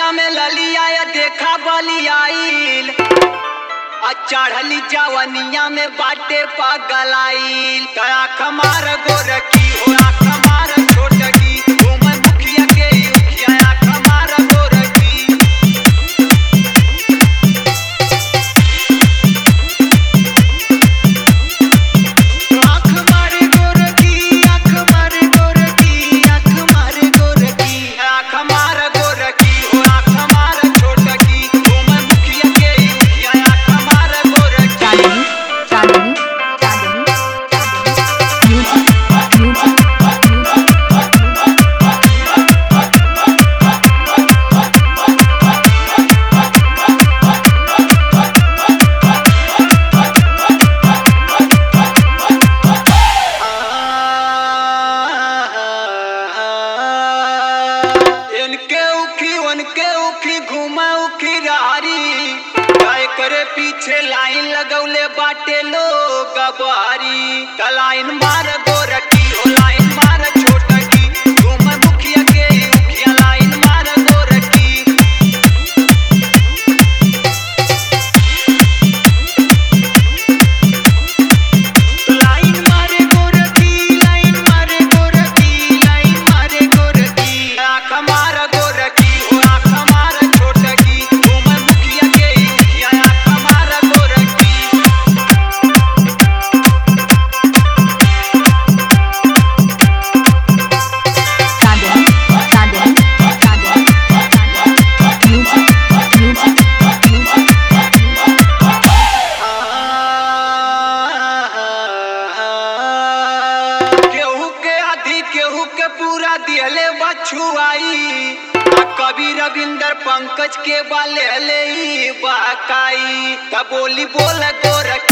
गलिया में ललिया या देखा बलियाइल आ चढ़ली जवनिया में बाटे पगलाइल तया खमार गोरखी हो खमार छोटकी घूमन मुखिया के उखिया खमार गोरखी आँख मारे गोरखी आँख मारे गोरखी आँख मारे गोरखी आँख मार गोरखी हो आँख मार छोटकी घूमन मुखिया के उखिया आँख मार गोरखी चांदनी चांदनी चांदनी चांदनी म्यूजिक म्यूजिक इनके उखी उनके उखी घुमा उखी रारी गाय करे पीछे लाइन लगौले बाटे लोग बारी त लाइन मार गोरखी हो लाइन मार छोटकी घुम मुखिया के उखिया लाइन मार गोरखी लाइन मारे गोरखी लाइन मारे गोरखी लाइन मारे गोरखी आँख मार गोरखी हो आँख मार छोटकी घूम मुखिया के उखिया आँख मार गोरखी चांदनी चांदनी चांदनी चांदनी म्यूजिक म्यूजिक म्यूजिक केहू के आधी केहू के पूरा दिहले बछुआई आ कवि रविंदर पंकज के बाले ले बाकाई त बोली बोल गोरखी